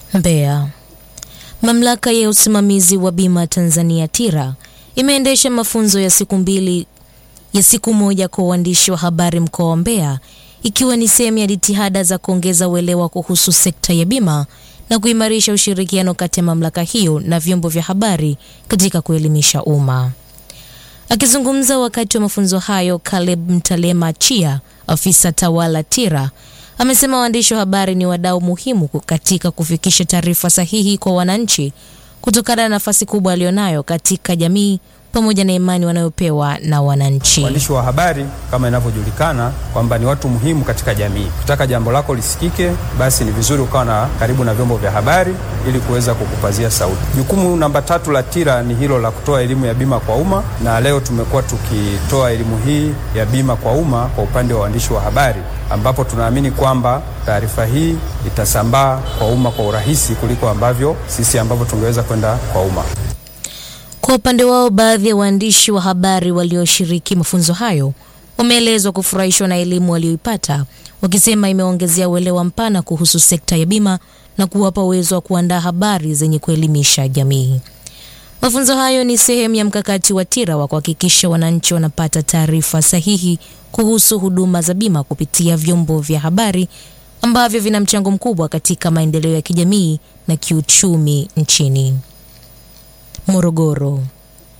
Mbeya. Mamlaka ya usimamizi wa bima Tanzania TIRA imeendesha mafunzo ya siku mbili ya siku moja kwa waandishi wa habari mkoa wa Mbeya ikiwa ni sehemu ya jitihada za kuongeza uelewa kuhusu sekta ya bima na kuimarisha ushirikiano kati ya mamlaka hiyo na vyombo vya habari katika kuelimisha umma. Akizungumza wakati wa mafunzo hayo, Caleb Mtalema Chia, afisa tawala TIRA, amesema waandishi wa habari ni wadau muhimu katika kufikisha taarifa sahihi kwa wananchi kutokana na nafasi kubwa alionayo katika jamii pamoja na imani wanayopewa na wananchi. Waandishi wa habari kama inavyojulikana kwamba ni watu muhimu katika jamii. Ukitaka jambo lako lisikike, basi ni vizuri ukawa na karibu na vyombo vya habari ili kuweza kukupazia sauti. Jukumu namba tatu la TIRA ni hilo la kutoa elimu ya bima kwa umma, na leo tumekuwa tukitoa elimu hii ya bima kwa umma kwa upande wa waandishi wa habari, ambapo tunaamini kwamba taarifa hii itasambaa kwa umma kwa urahisi kuliko ambavyo sisi ambavyo tungeweza kwenda kwa umma. Kwa upande wao, baadhi ya waandishi wa habari walioshiriki mafunzo hayo wameelezwa kufurahishwa na elimu walioipata, wakisema imeongezea uelewa mpana kuhusu sekta ya bima na kuwapa uwezo wa kuandaa habari zenye kuelimisha jamii. Mafunzo hayo ni sehemu ya mkakati wa TIRA wa kuhakikisha wananchi wanapata taarifa sahihi kuhusu huduma za bima kupitia vyombo vya habari ambavyo vina mchango mkubwa katika maendeleo ya kijamii na kiuchumi nchini. Morogoro.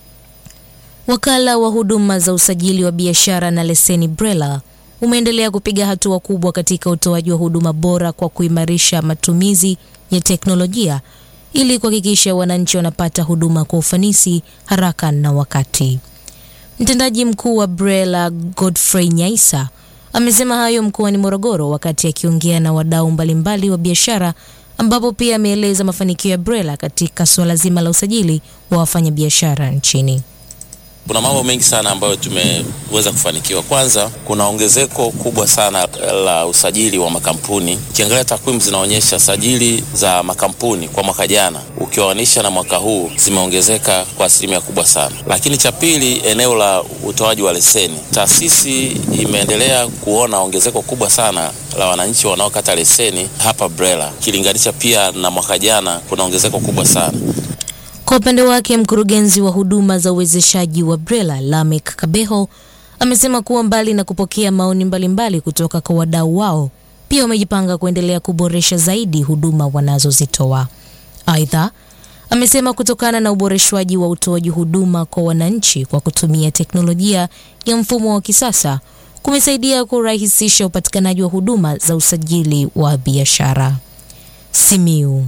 Wakala wa huduma za usajili wa biashara na leseni BRELA umeendelea kupiga hatua kubwa katika utoaji wa huduma bora kwa kuimarisha matumizi ya teknolojia ili kuhakikisha wananchi wanapata huduma kwa ufanisi, haraka na wakati. Mtendaji mkuu wa BRELA Godfrey Nyaisa amesema hayo mkoani Morogoro wakati akiongea na wadau mbalimbali wa biashara ambapo pia ameeleza mafanikio ya BRELA katika suala zima la usajili wa wafanyabiashara nchini. Kuna mambo mengi sana ambayo tumeweza kufanikiwa. Kwanza, kuna ongezeko kubwa sana la usajili wa makampuni. Ukiangalia takwimu zinaonyesha sajili za makampuni kwa mwaka jana ukiwanisha na mwaka huu zimeongezeka kwa asilimia kubwa sana. Lakini cha pili, eneo la utoaji wa leseni, taasisi imeendelea kuona ongezeko kubwa sana la wananchi wanaokata leseni hapa BRELA, ukilinganisha pia na mwaka jana kuna ongezeko kubwa sana. Kwa upande wake mkurugenzi wa huduma za uwezeshaji wa BRELA Lamek Kabeho amesema kuwa mbali na kupokea maoni mbalimbali kutoka kwa wadau wao, pia wamejipanga kuendelea kuboresha zaidi huduma wanazozitoa. Aidha, amesema kutokana na uboreshwaji wa utoaji huduma kwa wananchi kwa kutumia teknolojia ya mfumo wa kisasa kumesaidia kurahisisha upatikanaji wa huduma za usajili wa biashara. Simiu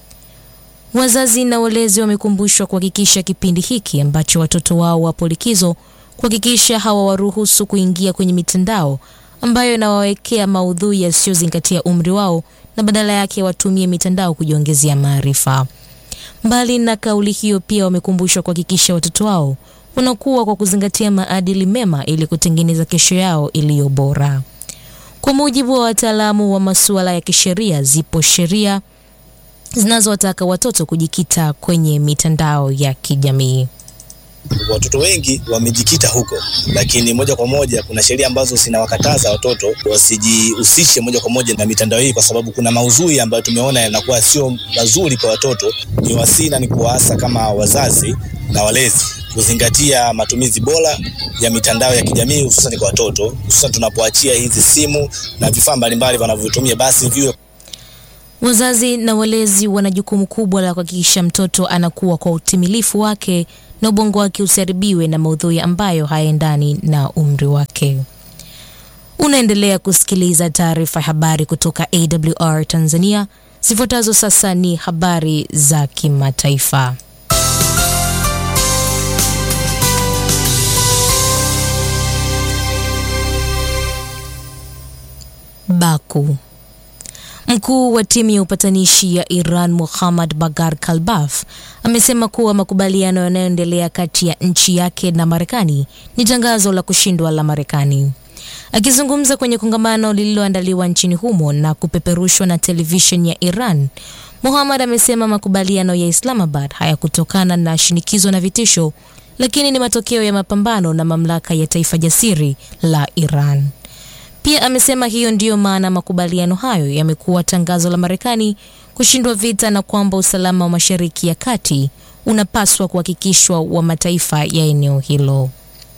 Wazazi na walezi wamekumbushwa kuhakikisha kipindi hiki ambacho watoto wao wapo likizo, kuhakikisha hawawaruhusu kuingia kwenye mitandao ambayo inawawekea maudhui yasiyozingatia umri wao na badala yake watumie mitandao kujiongezea maarifa. Mbali na kauli hiyo, pia wamekumbushwa kuhakikisha watoto wao wanakuwa kwa kuzingatia maadili mema ili kutengeneza kesho yao iliyo bora. Kwa mujibu wa wataalamu wa masuala ya kisheria, zipo sheria zinazowataka watoto kujikita kwenye mitandao ya kijamii. Watoto wengi wamejikita huko, lakini moja kwa moja kuna sheria ambazo zinawakataza watoto wasijihusishe moja kwa moja na mitandao hii, kwa sababu kuna maudhui ambayo tumeona yanakuwa sio mazuri kwa watoto. Ni wasina ni kuwaasa kama wazazi na walezi kuzingatia matumizi bora ya mitandao ya kijamii hususan kwa watoto, hususan tunapoachia hizi simu na vifaa mbalimbali wanavyotumia, basi viwe Wazazi na walezi wana jukumu kubwa la kuhakikisha mtoto anakuwa kwa utimilifu wake na ubongo wake usiharibiwe na maudhui ambayo hayaendani na umri wake. Unaendelea kusikiliza taarifa ya habari kutoka AWR Tanzania. Zifuatazo sasa ni habari za kimataifa. Baku. Mkuu wa timu ya upatanishi ya Iran Muhammad Bagar Kalbaf amesema kuwa makubaliano yanayoendelea kati ya nchi yake na Marekani ni tangazo la kushindwa la Marekani. Akizungumza kwenye kongamano lililoandaliwa nchini humo na kupeperushwa na televisheni ya Iran, Muhammad amesema makubaliano ya Islamabad hayakutokana na shinikizo na vitisho, lakini ni matokeo ya mapambano na mamlaka ya taifa jasiri la Iran. Pia amesema hiyo ndiyo maana makubaliano hayo yamekuwa tangazo la Marekani kushindwa vita na kwamba usalama wa Mashariki ya Kati unapaswa kuhakikishwa wa mataifa ya eneo hilo.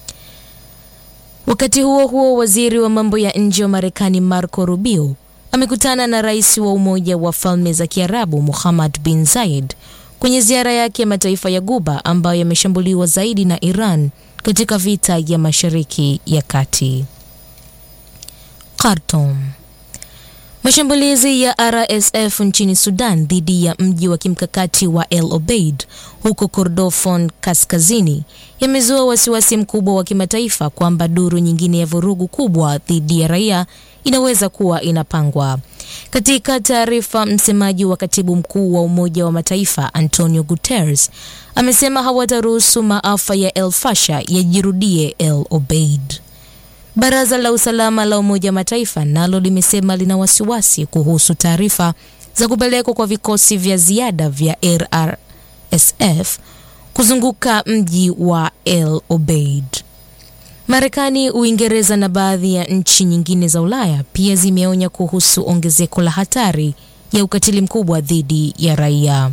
Wakati huo huo, waziri wa mambo ya nje wa Marekani Marco Rubio amekutana na rais wa Umoja wa Falme za Kiarabu Muhammad bin Zayed kwenye ziara yake ya mataifa ya Guba ambayo yameshambuliwa zaidi na Iran katika vita ya Mashariki ya Kati. Khartoum. Mashambulizi ya RSF nchini Sudan dhidi ya mji wa kimkakati wa El Obeid huko Kordofan kaskazini yamezua wasiwasi mkubwa wa kimataifa kwamba duru nyingine ya vurugu kubwa dhidi ya raia inaweza kuwa inapangwa. Katika taarifa, msemaji wa katibu mkuu wa Umoja wa Mataifa Antonio Guterres amesema hawataruhusu maafa ya El Fasher yajirudie El Obeid. Baraza la usalama la Umoja wa Mataifa nalo limesema lina wasiwasi kuhusu taarifa za kupelekwa kwa vikosi vya ziada vya RSF kuzunguka mji wa El Obeid. Marekani, Uingereza na baadhi ya nchi nyingine za Ulaya pia zimeonya kuhusu ongezeko la hatari ya ukatili mkubwa dhidi ya raia.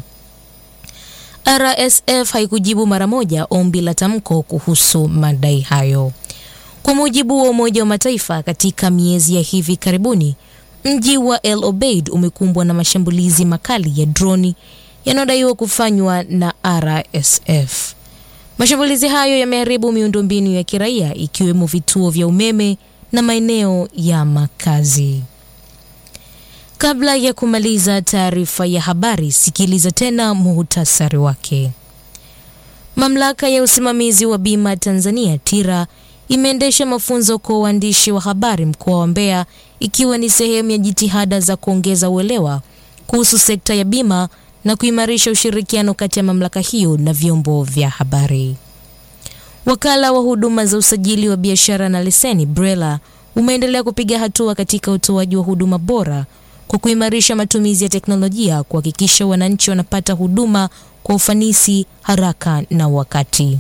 RSF haikujibu mara moja ombi la tamko kuhusu madai hayo. Kwa mujibu wa Umoja wa Mataifa, katika miezi ya hivi karibuni, mji wa El Obeid umekumbwa na mashambulizi makali ya droni yanayodaiwa kufanywa na RSF. Mashambulizi hayo yameharibu miundombinu ya kiraia ikiwemo vituo vya umeme na maeneo ya makazi. Kabla ya kumaliza taarifa ya habari, sikiliza tena muhtasari wake. Mamlaka ya usimamizi wa bima Tanzania TIRA imeendesha mafunzo kwa waandishi wa habari mkoa wa Mbeya ikiwa ni sehemu ya jitihada za kuongeza uelewa kuhusu sekta ya bima na kuimarisha ushirikiano kati ya mamlaka hiyo na vyombo vya habari. Wakala wa huduma za usajili wa biashara na leseni BRELA umeendelea kupiga hatua katika utoaji wa huduma bora kwa kuimarisha matumizi ya teknolojia kuhakikisha wananchi wanapata huduma kwa ufanisi, haraka na wakati.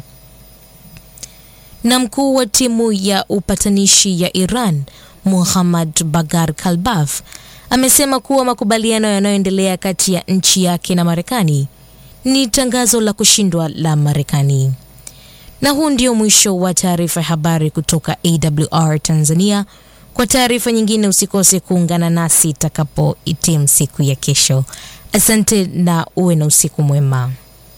Na mkuu wa timu ya upatanishi ya Iran Muhammad Bagar Kalbaf amesema kuwa makubaliano yanayoendelea kati ya nchi yake na Marekani ni tangazo la kushindwa la Marekani. Na huu ndio mwisho wa taarifa ya habari kutoka AWR Tanzania. Kwa taarifa nyingine usikose kuungana nasi itakapohitimu siku ya kesho. Asante na uwe na usiku mwema.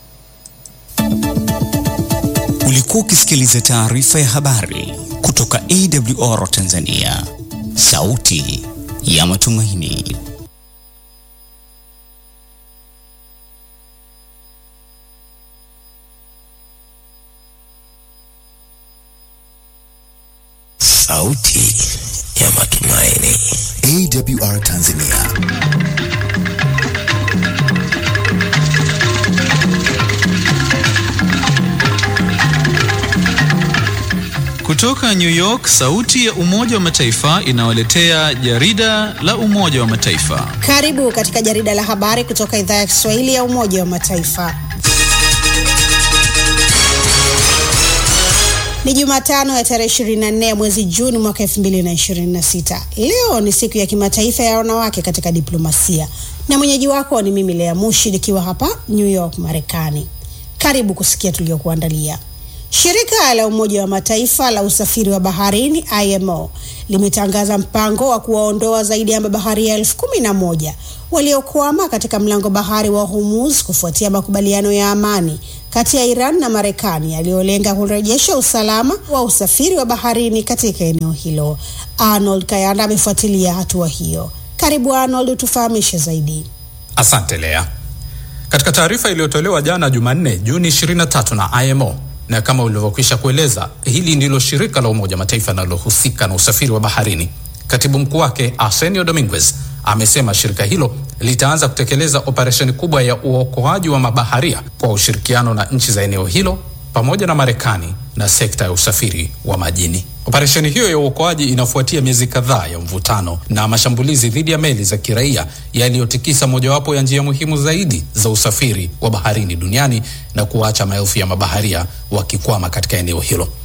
Ulikuwa ukisikiliza taarifa ya habari kutoka AWR Tanzania, sauti ya matumaini. Sauti ya matumaini. AWR Tanzania. Kutoka New York, sauti ya Umoja wa Mataifa inawaletea jarida la Umoja wa Mataifa. Karibu katika jarida la habari kutoka idhaa ya Kiswahili ya Umoja wa Mataifa. Ni Jumatano ya tarehe 24 ya mwezi Juni mwaka 2026. Leo ni siku ya kimataifa ya wanawake katika diplomasia, na mwenyeji wako ni mimi Lea Mushi nikiwa hapa New York, Marekani. Karibu kusikia tuliokuandalia. Shirika la Umoja wa Mataifa la usafiri wa baharini IMO limetangaza mpango wa kuwaondoa zaidi ya mabaharia elfu kumi na moja waliokwama katika mlango bahari wa Hormuz kufuatia makubaliano ya amani kati ya Iran na Marekani yaliyolenga kurejesha usalama wa usafiri wa baharini katika eneo hilo. Arnold Kayanda amefuatilia hatua hiyo. Karibu Arnold, tufahamishe zaidi. Asante Lea. Katika taarifa iliyotolewa jana Jumanne, Juni 23 na IMO na kama ulivyokwisha kueleza, hili ndilo shirika la Umoja Mataifa linalohusika na usafiri wa baharini. Katibu mkuu wake Arsenio Dominguez amesema shirika hilo litaanza kutekeleza operesheni kubwa ya uokoaji wa mabaharia kwa ushirikiano na nchi za eneo hilo pamoja na Marekani na sekta ya usafiri wa majini. Operesheni hiyo ya uokoaji inafuatia miezi kadhaa ya mvutano na mashambulizi dhidi ya meli za kiraia yaliyotikisa mojawapo ya njia muhimu zaidi za usafiri wa baharini duniani na kuacha maelfu ya mabaharia wakikwama katika eneo hilo.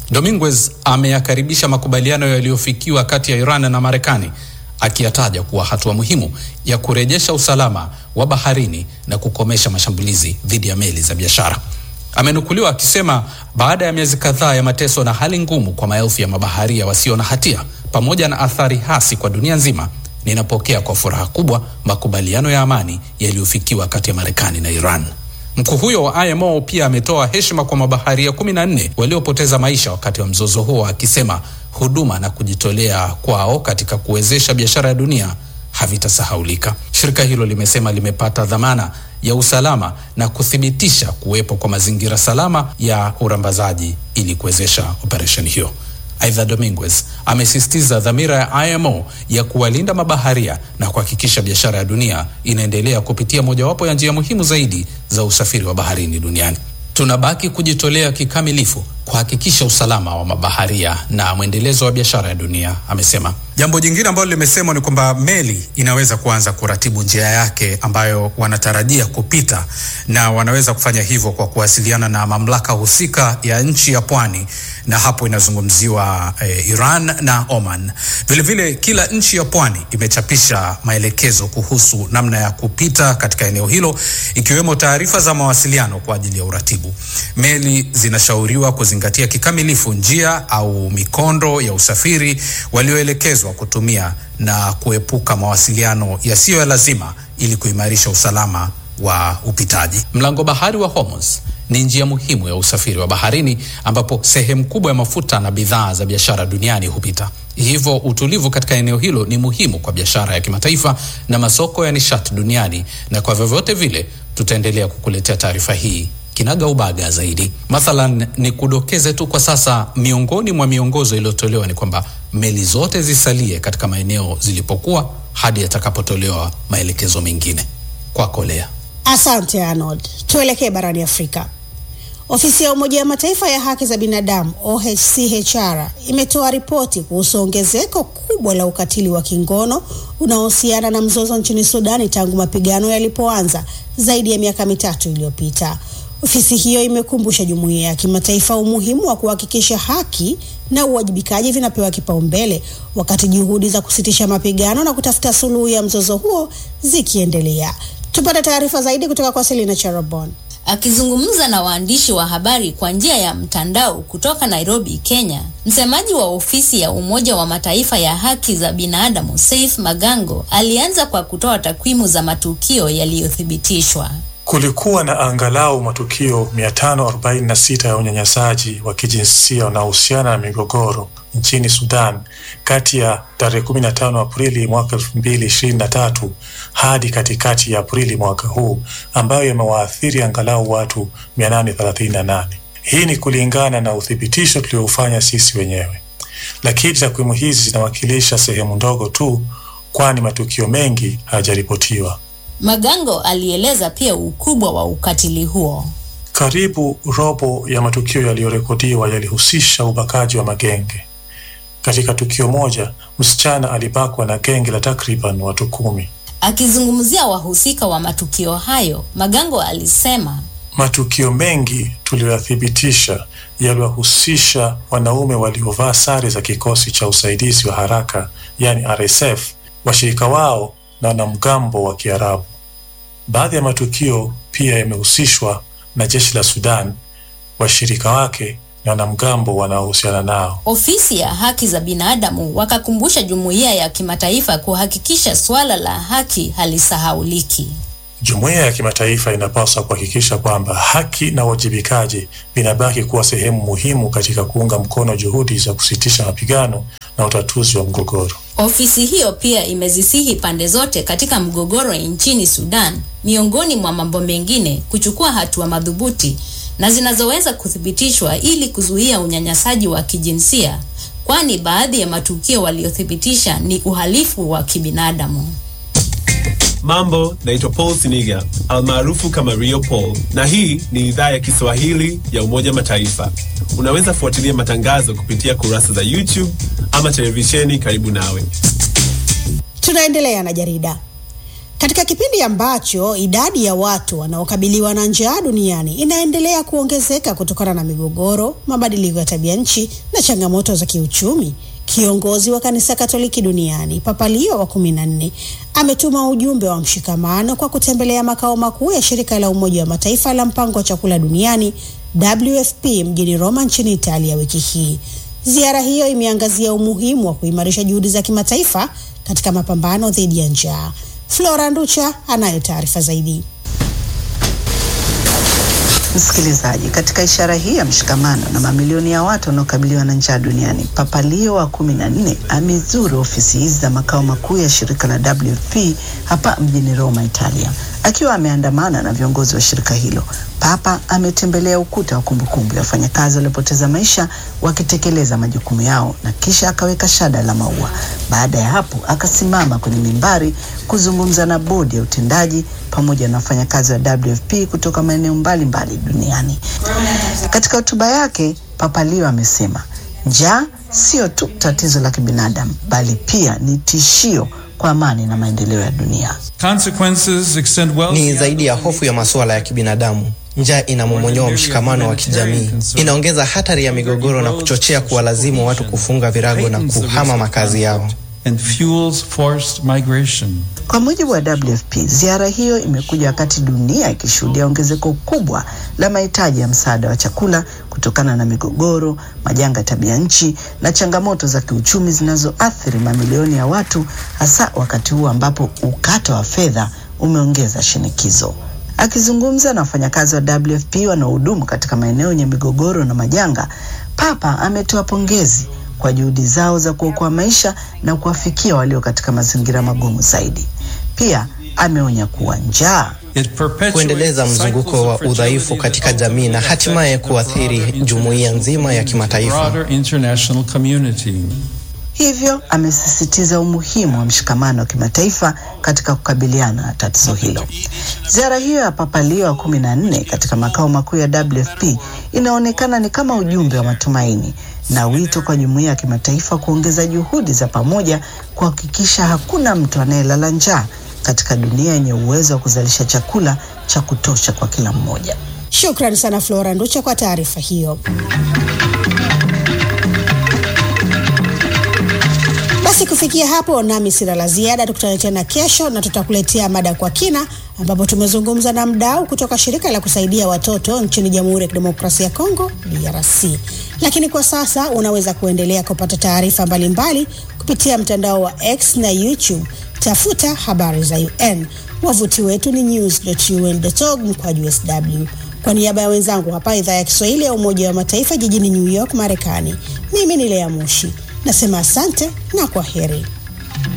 Dominguez ameyakaribisha makubaliano yaliyofikiwa kati ya Iran na Marekani akiyataja kuwa hatua muhimu ya kurejesha usalama wa baharini na kukomesha mashambulizi dhidi ya meli za biashara. Amenukuliwa akisema baada ya miezi kadhaa ya mateso na hali ngumu kwa maelfu ya mabaharia wasio na hatia pamoja na athari hasi kwa dunia nzima, ninapokea kwa furaha kubwa makubaliano ya amani yaliyofikiwa kati ya Marekani na Iran. Mkuu huyo wa IMO pia ametoa heshima kwa mabaharia kumi na nne waliopoteza maisha wakati wa mzozo huo, akisema huduma na kujitolea kwao katika kuwezesha biashara ya dunia havitasahaulika. Shirika hilo limesema limepata dhamana ya usalama na kuthibitisha kuwepo kwa mazingira salama ya urambazaji ili kuwezesha operesheni hiyo. Aidha, Dominguez amesisitiza dhamira ya IMO ya kuwalinda mabaharia na kuhakikisha biashara ya dunia inaendelea kupitia mojawapo ya njia muhimu zaidi za usafiri wa baharini duniani. Tunabaki kujitolea kikamilifu kuhakikisha usalama wa mabaharia na mwendelezo wa biashara ya dunia, amesema. Jambo jingine ambalo limesemwa ni kwamba meli inaweza kuanza kuratibu njia yake ambayo wanatarajia kupita, na wanaweza kufanya hivyo kwa kuwasiliana na mamlaka husika ya nchi ya pwani, na hapo inazungumziwa eh, Iran na Oman. Vilevile vile, kila nchi ya pwani imechapisha maelekezo kuhusu namna ya kupita katika eneo hilo, ikiwemo taarifa za mawasiliano kwa ajili ya uratibu. Meli zinashauriwa kuzingatia kikamilifu njia au mikondo ya usafiri walioelekezwa kutumia na kuepuka mawasiliano yasiyo ya lazima ili kuimarisha usalama wa upitaji. Mlango bahari wa Hormuz ni njia muhimu ya usafiri wa baharini ambapo sehemu kubwa ya mafuta na bidhaa za biashara duniani hupita. Hivyo utulivu katika eneo hilo ni muhimu kwa biashara ya kimataifa na masoko ya nishati duniani, na kwa vyovyote vile tutaendelea kukuletea taarifa hii kinaga ubaga zaidi. Mathalan, ni kudokeze tu kwa sasa, miongoni mwa miongozo iliyotolewa ni kwamba meli zote zisalie katika maeneo zilipokuwa hadi yatakapotolewa maelekezo mengine. Kwako Lea. Asante Arnold. Tuelekee barani Afrika. Ofisi ya Umoja wa Mataifa ya haki za binadamu OHCHR imetoa ripoti kuhusu ongezeko kubwa la ukatili wa kingono unaohusiana na mzozo nchini Sudani tangu mapigano yalipoanza zaidi ya miaka mitatu iliyopita. Ofisi hiyo imekumbusha jumuiya ya kimataifa umuhimu wa kuhakikisha haki na uwajibikaji vinapewa kipaumbele wakati juhudi za kusitisha mapigano na kutafuta suluhu ya mzozo huo zikiendelea. Tupate taarifa zaidi kutoka kwa Selina Charabon. Akizungumza na waandishi wa habari kwa njia ya mtandao kutoka Nairobi, Kenya, msemaji wa ofisi ya Umoja wa Mataifa ya haki za binadamu Saif Magango alianza kwa kutoa takwimu za matukio yaliyothibitishwa. Kulikuwa na angalau matukio 546 ya unyanyasaji wa kijinsia unaohusiana na migogoro nchini Sudan kati ya tarehe 15 Aprili mwaka 2023 hadi katikati ya Aprili mwaka huu ambayo yamewaathiri angalau watu 838. Hii ni kulingana na uthibitisho tuliofanya sisi wenyewe, lakini takwimu hizi zinawakilisha sehemu ndogo tu, kwani matukio mengi hayajaripotiwa. Magango alieleza pia ukubwa wa ukatili huo. Karibu robo ya matukio yaliyorekodiwa yalihusisha ubakaji wa magenge. Katika tukio moja, msichana alibakwa na genge la takriban watu kumi. Akizungumzia wahusika wa matukio hayo, Magango alisema matukio mengi tuliyoyathibitisha yaliwahusisha wanaume waliovaa sare za kikosi cha usaidizi wa haraka, yani RSF, washirika wao na wanamgambo wa Kiarabu. Baadhi ya matukio pia yamehusishwa na jeshi la Sudan, washirika wake na wanamgambo wanaohusiana nao. Ofisi ya haki za binadamu wakakumbusha jumuiya ya kimataifa kuhakikisha suala la haki halisahauliki. Jumuiya ya kimataifa inapaswa kuhakikisha kwamba haki na uwajibikaji vinabaki kuwa sehemu muhimu katika kuunga mkono juhudi za kusitisha mapigano na utatuzi wa mgogoro. Ofisi hiyo pia imezisihi pande zote katika mgogoro nchini Sudan, miongoni mwa mambo mengine, kuchukua hatua madhubuti na zinazoweza kuthibitishwa ili kuzuia unyanyasaji wa kijinsia, kwani baadhi ya matukio waliothibitisha ni uhalifu wa kibinadamu. Mambo, naitwa Paul Siniga almaarufu kama Rio Paul, na hii ni idhaa ya Kiswahili ya Umoja Mataifa. Unaweza fuatilia matangazo kupitia kurasa za YouTube ama televisheni karibu nawe. Tunaendelea na jarida. Katika kipindi ambacho idadi ya watu wanaokabiliwa na njaa duniani inaendelea kuongezeka kutokana na migogoro, mabadiliko ya tabia nchi na changamoto za kiuchumi, kiongozi wa kanisa Katoliki duniani Papa Leo wa kumi na nne ametuma ujumbe wa mshikamano kwa kutembelea makao makuu ya shirika la Umoja wa Mataifa la mpango wa chakula duniani WFP mjini Roma nchini Italia wiki hii. Ziara hiyo imeangazia umuhimu wa kuimarisha juhudi za kimataifa katika mapambano dhidi ya njaa. Flora Nducha anayo taarifa zaidi. Msikilizaji, katika ishara hii ya mshikamano na mamilioni ya watu wanaokabiliwa na njaa duniani, Papa Leo wa kumi na nne amezuru ofisi hizi za makao makuu ya shirika la WFP hapa mjini Roma, Italia. Akiwa ameandamana na viongozi wa shirika hilo, Papa ametembelea ukuta wa kumbukumbu ya wafanyakazi waliopoteza maisha wakitekeleza majukumu yao na kisha akaweka shada la maua. Baada ya hapo, akasimama kwenye mimbari kuzungumza na bodi ya utendaji pamoja na wafanyakazi wa WFP kutoka maeneo mbalimbali duniani. Katika hotuba yake, Papa Leo amesema njaa sio tu tatizo la kibinadamu, bali pia ni tishio kwa amani na maendeleo ya dunia. Ni zaidi ya hofu ya masuala ya kibinadamu. Njaa inamomonyoa mshikamano wa kijamii, inaongeza hatari ya migogoro na kuchochea kuwalazimu watu kufunga virago na kuhama makazi yao. And fuels forced migration. Kwa mujibu wa WFP, ziara hiyo imekuja wakati dunia ikishuhudia ongezeko kubwa la mahitaji ya msaada wa chakula kutokana na migogoro, majanga ya tabia nchi na changamoto za kiuchumi zinazoathiri mamilioni ya watu, hasa wakati huu ambapo ukata wa fedha umeongeza shinikizo. Akizungumza na wafanyakazi wa WFP wanaohudumu katika maeneo yenye migogoro na majanga, Papa ametoa pongezi kwa juhudi zao za kuokoa maisha na kuwafikia walio katika mazingira magumu zaidi. Pia ameonya kuwa njaa kuendeleza mzunguko wa udhaifu katika jamii na hatimaye kuathiri jumuiya nzima ya kimataifa. Hivyo amesisitiza umuhimu wa mshikamano wa kimataifa katika kukabiliana na tatizo hilo. Ziara hiyo ya Papa Leo wa kumi na nne katika makao makuu ya WFP inaonekana ni kama ujumbe wa matumaini na wito kwa jumuiya ya kimataifa kuongeza juhudi za pamoja kuhakikisha hakuna mtu anayelala njaa katika dunia yenye uwezo wa kuzalisha chakula cha kutosha kwa kila mmoja. Shukrani sana Flora Nducha kwa taarifa hiyo. Basi kufikia hapo, nami sina la ziada. Tukutane tena kesho na tutakuletea mada kwa kina, ambapo tumezungumza na mdau kutoka shirika la kusaidia watoto nchini Jamhuri ya Kidemokrasia ya Kongo, DRC. Lakini kwa sasa unaweza kuendelea kupata taarifa mbalimbali kupitia mtandao wa X na YouTube. Tafuta habari za UN. Wavuti wetu ni news.un.org mkwaju sw. Kwa niaba ya wenzangu hapa idhaa ya Kiswahili ya Umoja wa Mataifa jijini New York, Marekani, mimi ni Lea Mushi nasema asante na kwa heri.